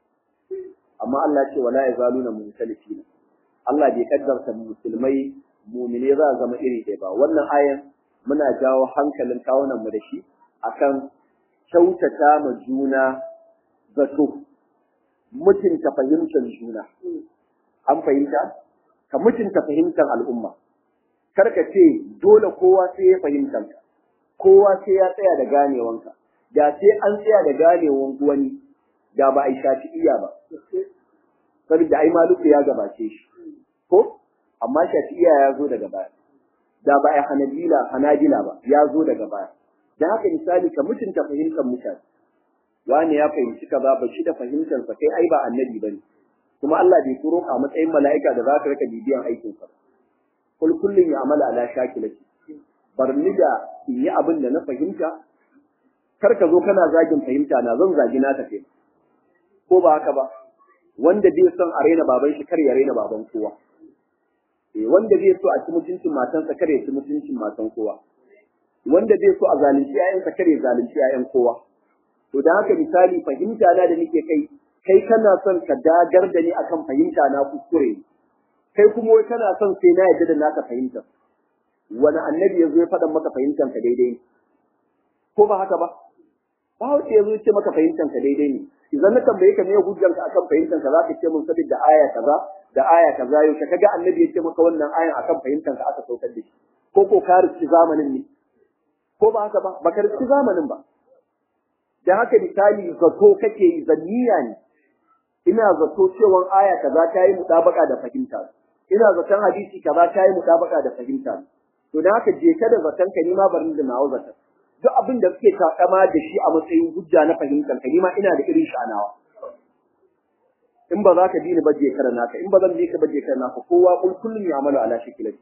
amma Allah ce wala yazaluna mukhtalifina Allah bai kaddarta musulmai mumine za a zama iri ɗaya ba wannan ayan muna jawo hankalin kawunan mu da shi akan kyautata ma juna zato mutunta fahimtar juna an fahimta ka mutunta fahimtar al'umma kar ka ce dole kowa sai ya fahimtar ka kowa sai ya tsaya da ganewanka da sai an tsaya da ganewan wani da ba a yi shafi iya ba saboda ai maluku ya gabace shi ko amma shafi'iya ya zo daga baya da ba ai hanabila hanabila ba ya zo daga baya dan haka misali ka mutunta fahimtar mutane wani ya fahimci ka ba shi da fahimtar sa kai ai ba annabi bane kuma Allah bai turo ka matsayin mala'ika da za ka rika bibiyan aikin sa kul kullun ya amala ala shakilati barni da in yi abin da na fahimta kar ka zo kana zagin fahimta na zan zagi na tafi ko ba haka ba wanda bai son a raina baban shi kar ya raina baban kowa eh wanda bai so a ci mutuncin matansa kar ya ci mutuncin matan kowa wanda bai so a zalunci ƴaƴansa kar ya zalunci ƴaƴan kowa to dan haka misali fahimta na da nake kai kai kana son ka dagar da ni akan fahimta na kuskure kai kuma wai kana son sai na yadda da naka fahimta wani annabi ya zo ya faɗa maka fahimtar ka daidai ko ba haka ba ba wace ya zo ce maka fahimtar ka daidai ne idan na tambaye ka me hujjar ka akan fahimtar ka zaka ce mun saboda aya kaza da aya kaza yau ka kaga annabi ya ce maka wannan ayan akan fahimtar ka aka saukar da shi ko ko ka riski zamanin ne ko ba haka ba ba ka riski zamanin ba da haka misali zato kake yi zanniya ne ina zato cewa aya kaza ta yi mutabaka da fahimta ina zaton hadisi kaza ta yi mutabaka da fahimta to da haka je ka da zaton ka ni ma barin da nawa zaton duk abin da suke takama da shi a matsayin hujja na fahimtar ka ma ina da irin sha'anawa in ba za ka bi ni ba je kara naka in ba zan bi ka ba je kara naka kowa kun kullun ya amalu ala shakilati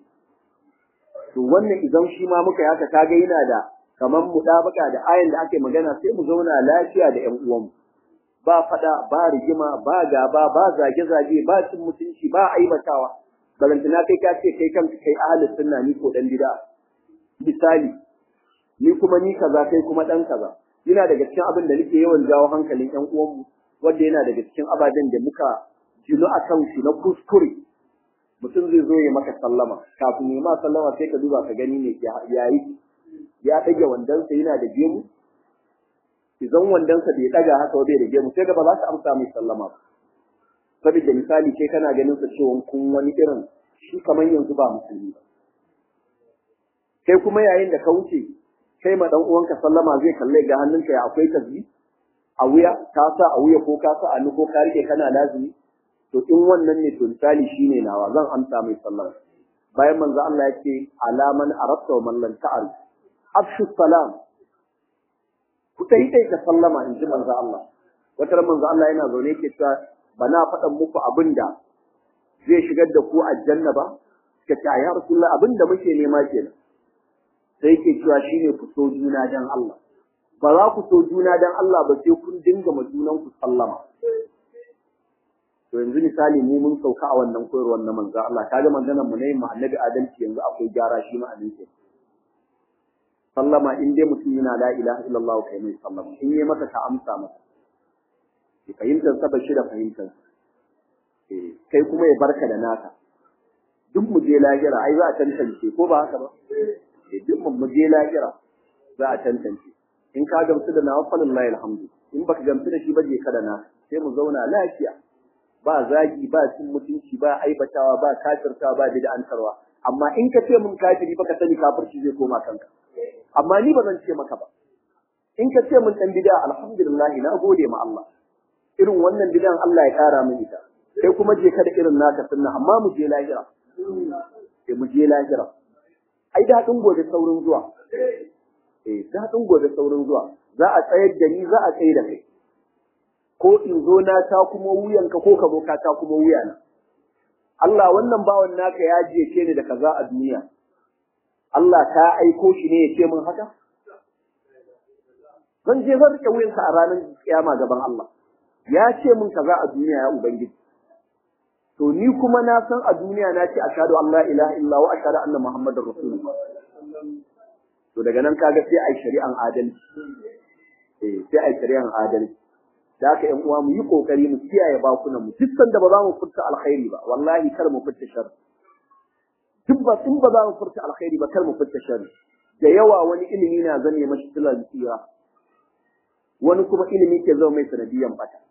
to wannan idan shi ma muka yaka kaga yana da kaman mudabaka da ayan da ake magana sai mu zauna lafiya da ƴan uwanmu ba fada ba rigima ba gaba ba zage zage ba cin mutunci ba aibatawa balantana kai ka ce kai kanka kai ahlus sunna ni ko dan bid'a misali ni kuma ni kaza kai kuma dan kaza yana daga cikin abin da nake yawan jawo hankalin ƴan uwanmu wanda yana daga cikin ababen da muka jinu a kan shi na kuskure mutum zai zo ya maka sallama kafin ya ma sallama sai ka duba ka gani ne ya yi ya ɗage wandonsa yana da gemu idan wandonsa bai ɗaga haka bai da gemu sai ga ba za ka amsa mai sallama ba saboda misali kai kana ganin sa cewa kun wani irin shi kamar yanzu ba musulmi ba kai kuma yayin da ka wuce kai ma dan uwanka sallama zai kalle ga hannunka ya akwai tasbih a wuya ka sa a wuya ko ka sa a ko ka rike kana lazimi to in wannan ne to misali shine nawa zan amsa mai sallama bayan manzo Allah ya ce alaman arabta wa man lam ta'rif afshu salam ku dai dai ka sallama in ji manzo Allah wata ran manzo Allah yana zaune yake cewa bana faɗan muku abinda zai shigar da ku aljanna ba ka ce ya rasulullah abinda muke nema kenan sai yake cewa shine ku so juna dan Allah ba za ku so juna dan Allah ba sai kun dinga ma junan ku sallama to yanzu misali mu mun sauka a wannan koyarwar na manzo Allah kaga maganar mu ne mu annabi adalci yanzu akwai gyara shi ma ke sallama in dai mutum yana la ilaha illallah kai mai sallama in yi masa ka amsa masa ki fahimtar sa bashi da fahimtar eh kai kuma ya barka da naka duk mu je lahira ai za a tantance ko ba haka ba eh duk mu je lahira za a tantance in ka gamsu da nawa falillahi alhamdu in baka gamsu da shi ba je ka da naka sai mu zauna lafiya ba zagi ba cin mutunci ba aibatawa ba kafirtawa ba bid'antarwa amma in ka ce mun kafiri baka sani kafirci zai koma kanka amma ni ba zan ce maka ba in ka ce mun dan bid'a alhamdulillah na gode ma Allah irin wannan bid'an Allah ya kara min ita sai kuma je ka da irin naka sunna amma mu je lahira sai mu je lahira ai daɗin gobe saurin zuwa eh daɗin gobe saurin zuwa za a tsayar da ni za a tsaye da kai ko in zo na ta kuma wuyanka ko ka zo ka ta kuma wuyana Allah wannan bawan naka ya jece ni da kaza a duniya Allah ka aiko shi ne ya ce min haka zan je zan rike wuyanka a ranar kiyama gaban Allah ya ce min kaza a duniya ya ubangiji to ni kuma na san a duniya na ce ashhadu an la ilaha illa wa ashhadu anna muhammadar rasulullah to daga nan kaga sai ai shari'an adalci eh sai ai shari'an adalci da haka ƴan uwa mu yi kokari mu kiyaye bakunan mu duk sanda ba za mu furta alkhairi ba wallahi kar mu furta shar duk ba in ba za mu furta alkhairi ba kar mu furta shar da yawa wani ilimi na zame mashi tilan tsira wani kuma ilimi ke zama mai sanadiyan bata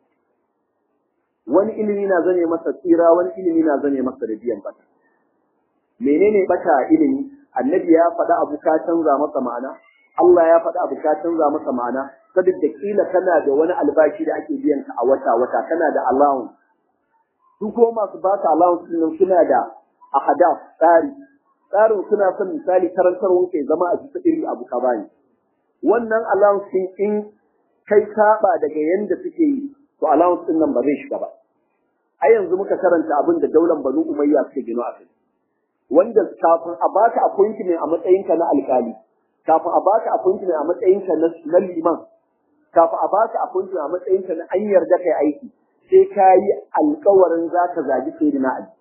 wani ilimi na zame masa tsira wani ilimi na zame masa sanadiyan bata menene bata ilimi annabi ya faɗa abu ka canza masa ma'ana Allah ya faɗa abu ka canza masa ma'ana saboda kila kana da wani albashi da ake biyan ka a wata wata kana da allowance su ko masu baka allowance din suna da ahadaf tsari tsarin suna son misali karantarwar kai zama a bisa iri abu ka bani wannan allowance din in kai saba daga yanda suke yi to allowance din nan ba zai shiga ba a yanzu muka karanta abin da daular banu umayya suke gino a kai wanda kafin a baka appointment a matsayinka na alkali kafin a baka appointment a matsayinka na liman kafin a baka appointment a matsayinka na an yarda kai aiki sai ka yi alkawarin za ka zagi sai na ali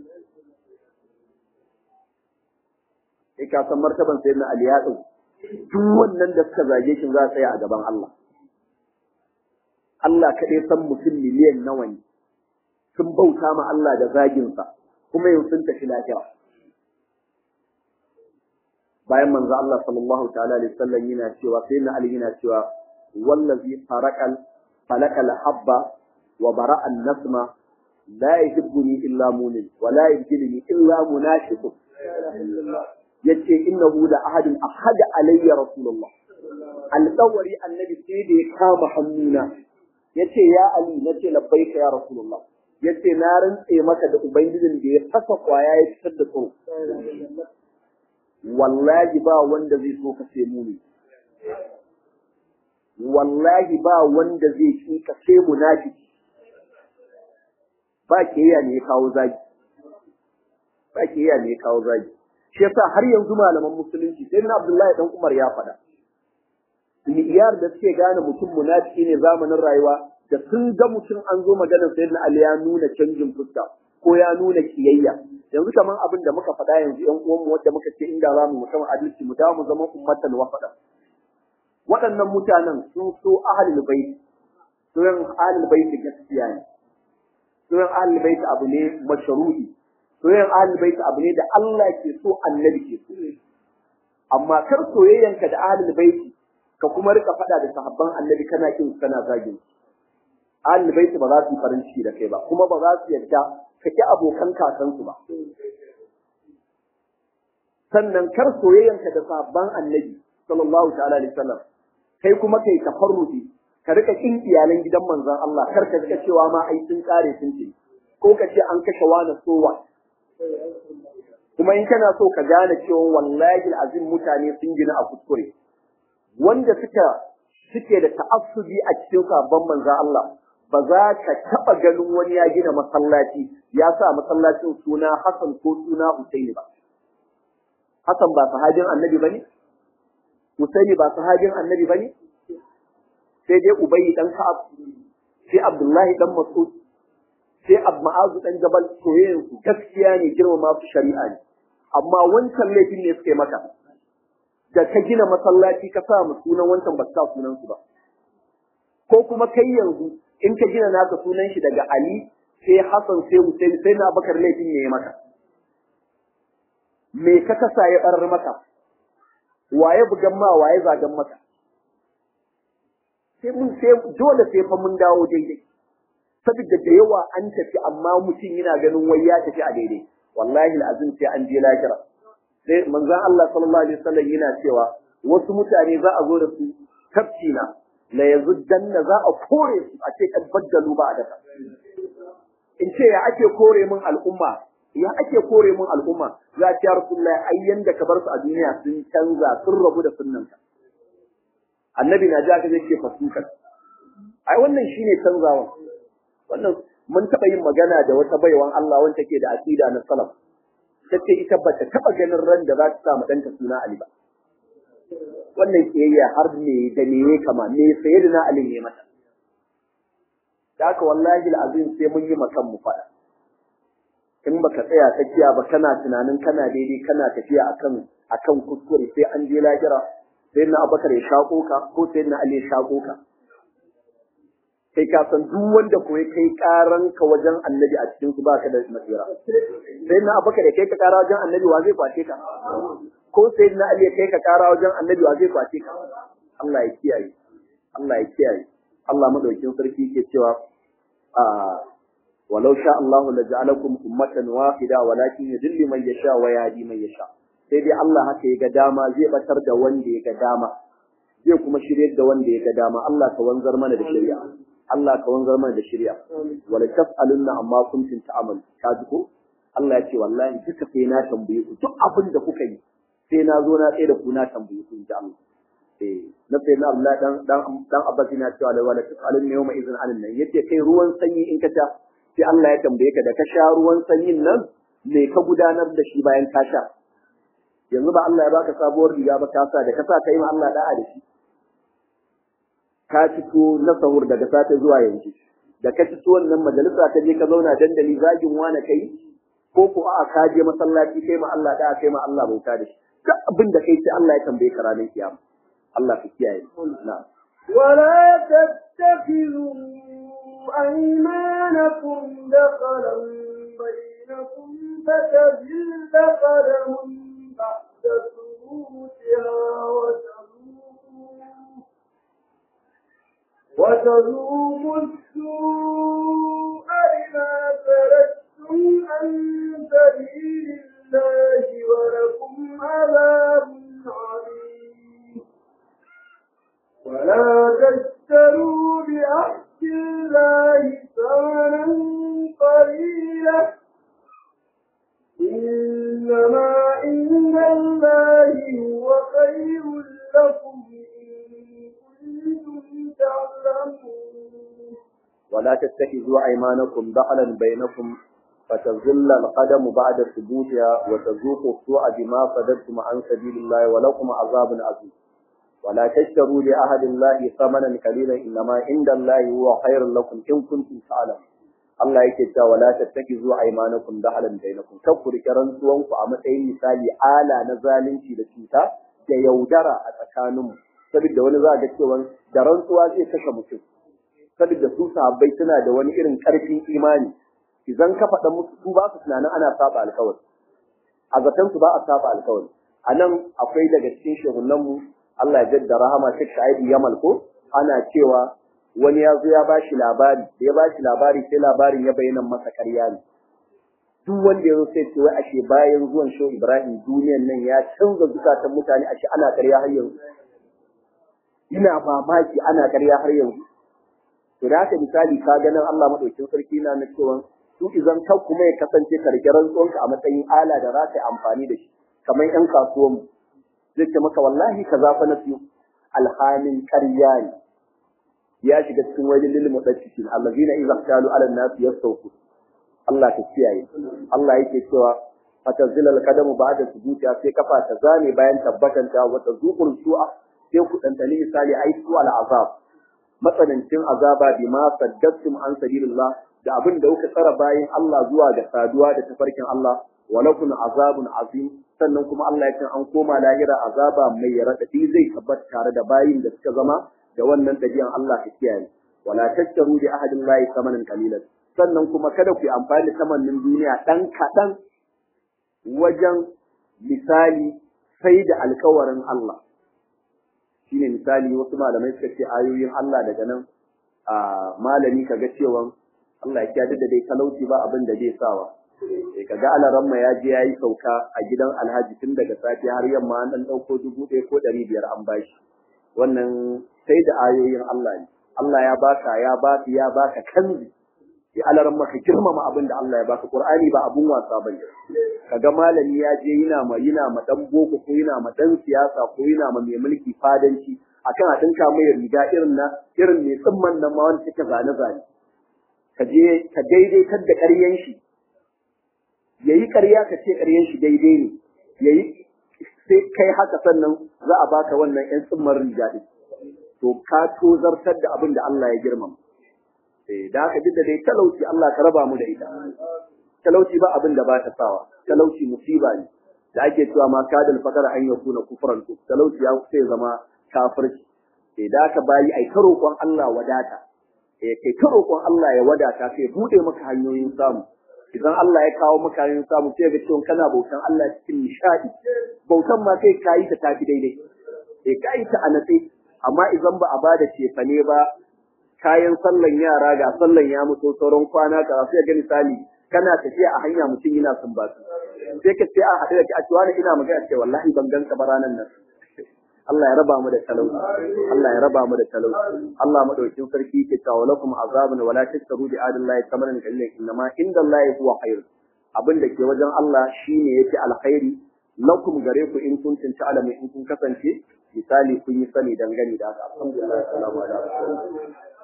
sai ka san martaban sai na ali ya ɗau duk wannan da suka zage shi za su tsaya a gaban Allah Allah kaɗai san mutum miliyan nawa ne sun bauta ma Allah da zaginsa kuma yau sun tafi lafiya bayan manzo Allah sallallahu ta'ala alaihi wasallam yana cewa sai na Ali yana cewa wallazi farakal falakal habba wa bara'a nasma la yuhibbuni illa mu'min wa la yujilni illa munafiq yace innahu la ahadun ahada alayya rasulullah alƙawari annabi sai da ya kama hannuna yace ya Ali nace labbaika ya rasulullah yace na rantse maka da ubangijin da ya fasa kwaya ya fitar da tsoro wallahi ba wanda zai so ka ce muni wallahi ba wanda zai ki ka ce munafiki ba kiyaya ne ya kawo zagi ba kiyaya ne ya kawo zagi shi yasa har yanzu malaman musulunci sai na Abdullahi dan Umar ya faɗa iyar da suke gane mutum munafiki ne zamanin rayuwa da sun ga mutum an zo maganar sayyidina Ali ya nuna canjin fuska ko ya nuna kiyayya yanzu kaman abin da muka faɗa yanzu ƴan uwanmu wanda muka ce inda za mu mutum adalci mu dawo mu zama ummatan wafada waɗannan mutanen sun so ahlul bait so yan ahlul bait gaskiya ne so yan ahlul bait abu ne mashruhi so yan ahlul bait abu ne da Allah ke so annabi ke so amma kar soyayyanka da ahlul bait ka kuma rika faɗa da sahabban annabi kana kin kana zagin ahlul bait ba za su yi farin ciki da kai ba kuma ba za su yarda ka ki abokan kakansu ba. Sannan kar soyayyanka da sabon annabi sallallahu ta'ala alaihi wasallam kai kuma kai tafarrufi ka rika kin iyalan gidan manzon Allah kar ka rika cewa ma ai sun kare sun ce ko ka ce an kashe wani sowa kuma in kana so ka gane cewa wallahi azim mutane sun gina a kuskure wanda suka suke da ta'assubi a cikin sabon manzon Allah ba za ka taɓa ganin wani ya gina masallaci ya sa masallacin suna Hassan ko suna Husaini ba. Hassan ba sahabin annabi ba ne? Husaini ba sahabin annabi ba ne? Sai dai Ubayi ɗan Ka'ab, sai Abdullahi ɗan Mas'ud, sai abu ma'azu dan jabal soyayyen su gaskiya ne girmama su shari'a ne amma wancan laifin ne suka yi maka da ka gina masallaci ka sa mu sunan wancan ba sa sunan su ba ko kuma kai yanzu in ka gina naka sunan shi daga Ali sai Hassan sai Hussein sai na Bakar laifin ne ya maka me ka kasa ya barar maka waye bugan ma waye zagan maka sai mun sai dole sai fa mun dawo daidai saboda da yawa an tafi amma mutum yana ganin wai ya tafi a daidai wallahi alazim sai an je lahira sai manzon Allah sallallahu alaihi wasallam yana cewa wasu mutane za a zo da su tafsina la yazuddanna za a kore su a ce kan baddalu ba a daka in ce ya ake kore min al'umma ya ake kore min al'umma za ta rasulullahi ai yanda ka bar su a duniya sun canza sun rabu da sunnanka annabi na ji aka zai ce fasukan ai wannan shine canzawa wannan mun taɓa yin magana da wata baiwan Allah wanda take da aqida na salaf tace ita bata taɓa ganin ran da za ta sa ɗanta suna Ali ba wannan kiyayya har me da me ya kama me sayyidina Ali ne mata da haka wallahi alazim sai mun yi makan mu fada in baka tsaya tsakiya ba kana tunanin kana daidai kana tafiya akan akan kuskure sai an je lahira sai na abakar ya shako ka ko sai na ali ya shako ka kai ka san duk wanda koyi kai karan ka wajen annabi a cikin su baka da masira sai na abakar ya kai ka kara wajen annabi wa zai kwace ka ko sai na ali ya kai ka kara wajen annabi wa zai kwace ka Allah ya kiyaye Allah ya kiyaye Allah madaukin sarki ke cewa a walau sha Allahu la ja'alakum ummatan wahida walakin yudillu man yasha wa yahdi man yasha sai dai Allah haka ya ga dama zai batar da wanda ya ga dama zai kuma shiryar da wanda ya ga dama Allah ka wanzar mana da shari'a Allah ka wanzar mana da shari'a wala taf'alunna amma kuntum ta'malu ka ji ko Allah ya ce wallahi duka sai na tambaye ku duk abin da kuka yi sai na zo na tsaye da ku na tambaye ku inji Allah eh na sai na Allah dan dan dan Abbas yana cewa la wala taf'alunna yawma idhin alin nan yace kai ruwan sanyi in ka sha sai Allah ya tambaye ka da ka sha ruwan sanyin nan me ka gudanar da shi bayan ka sha yanzu ba Allah ya baka sabuwar riga ba ka sa da ka sa kai ma Allah da'a da shi ka fito na sahur daga safe zuwa yanzu da ka fito wannan majalisa ka je ka zauna dandali zagin wani kai ko ko a ka je masallaci kai ma Allah da'a kai ma Allah bauta da shi duk abin da kai sai Allah ya tambaye ka ranar kiyama Allah ka kiyaye na'am ولا تتخذوا أيمانكم دخلا بينكم فتزل قدم بعد ثبوتها وتذوقوا وتذوقوا السوء بما سلكتم عن سبيل الله ولكم عذاب عظيم ولا تشتروا بعهد الله ثمنا قليلا إنما عند الله هو خير لكم إن كنتم تعلمون ولا تتخذوا أيمانكم دخلا بينكم فتزل القدم بعد ثبوتها وتذوقوا السوء بما صددتم عن سبيل الله ولكم عذاب عظيم ولا تشتروا لأحد الله ثمنا قليلا إنما عند الله هو خير لكم إن كنتم تعلمون Allah yake cewa wala tattakizu aymanakum dahalan bainakum kar ku rike rantsuwanku a matsayin misali ala na zalunci da cuta da yaudara a tsakaninmu saboda wani za ga cewa da rantsuwa zai kashe mutum saboda su sahabbai suna da wani irin karfin imani idan ka faɗa musu su ba su tunanin ana saba alkawari a zaton su ba a saba alkawari a nan akwai daga cikin shehunanmu Allah ya jaddara rahama Sheikh Shaibu Yamal ko ana cewa wani ya zo ya ba shi labari da ya ba shi labari sai labarin ya bayyana masa ƙarya ne duk wanda ya zo sai ce wai ashe bayan zuwan Shehu Ibrahim duniyan nan ya canza zukatan mutane ashe ana ƙarya har yanzu ina mamaki ana ƙarya har yanzu to da haka misali ka ganin Allah madaukakin sarki na na cewa su izan kan kuma ya kasance ka rike rantsuwanka a matsayin ala da za ka yi amfani da shi kamar ƴan kasuwanmu zai ce maka wallahi ka zafa na siyo alhamin ƙarya ne ya shiga cikin wajen lil mutaffifin allazina idza qalu ala an-nas yastawfu Allah ta kiyaye Allah yake cewa fatazila al-qadamu ba'da sujudiha sai kafa ta zame bayan tabbatanta wa tazuqul su'a sai ku dantani misali ai su al-azab matsanancin azaba bima saddattum an sabilillah da abin da kuka tsara bayan Allah zuwa ga saduwa da tafarkin Allah walakum azabun azim sannan kuma Allah ya ce an koma lahira azaba mai raɗaɗi zai tabbata tare da bayin da suka zama da wannan dabi'an Allah ka kiyaye wala tashtaru bi ahadin lahi samanan qalilan sannan kuma kada ku yi amfani da tamannin duniya dan kaɗan wajen misali sai da alkawarin Allah shine misali wasu malamai suka ce ayoyin Allah daga nan a malami kaga cewa Allah ya kiyar da dai talauci ba abin da zai sawa sai kaga alaramma ya je yayi sauka a gidan Alhaji tun daga safe har yamma an dan dauko dubu ɗaya ko ɗari biyar an bashi wannan sai da ayoyin Allah ne Allah ya baka ya baka ya baka kanzi ya alaran maka girmama abin da Allah ya baka Qur'ani ba abun wasa bane kaga malami ya je yana ma yana ma dan boko ko yana ma dan siyasa ko yana ma mai mulki fadanci akan a dinka mai riga irin na irin mai tsimman nan ma wanda take zane zane ka je ka daidaitar da ƙaryan shi yayi ƙarya ka ce ƙaryan shi daidai ne yayi sai kai haka sannan za a baka wannan ƴan tsimman riga din to ka tozartar da abin da Allah ya girmama eh da haka duk da dai talauci Allah ka raba mu da ita talauci ba abin da ba ta sawa talauci musiba ne da ake cewa ma kadal fakara an yakuna kufran to talauci ya kusa zama kafirci eh da haka bayi ai ta roƙon Allah wadata eh kai ta roƙon Allah ya wadata kai bude maka hanyoyin samu idan Allah ya kawo maka hanyoyin samu sai ga cewa kana bautan Allah cikin nishadi bautan ma sai kayi ta tafi daidai eh kayi ta a natsi amma idan ba a bada cefane ba kayan sallan yara ga sallan ya mutu sauran kwana ka sai ga misali kana tafiya a hanya mutum yana sumbatu sai ka ce a haɗu da ki a cewa ina magana ce wallahi ban ganka ba ranan nan Allah ya raba mu da talauci Allah ya raba mu da talauci Allah madaukin sarki ke cewa lakum azabun wala tashtaru bi adillahi thamanan qalilan innama indallahi huwa khair abin da ke wajen Allah shine yake alkhairi lakum gare ku in kuntum ta'lamu in kun kasance misali kun yi sani dangane da haka alhamdulillah salamu alaikum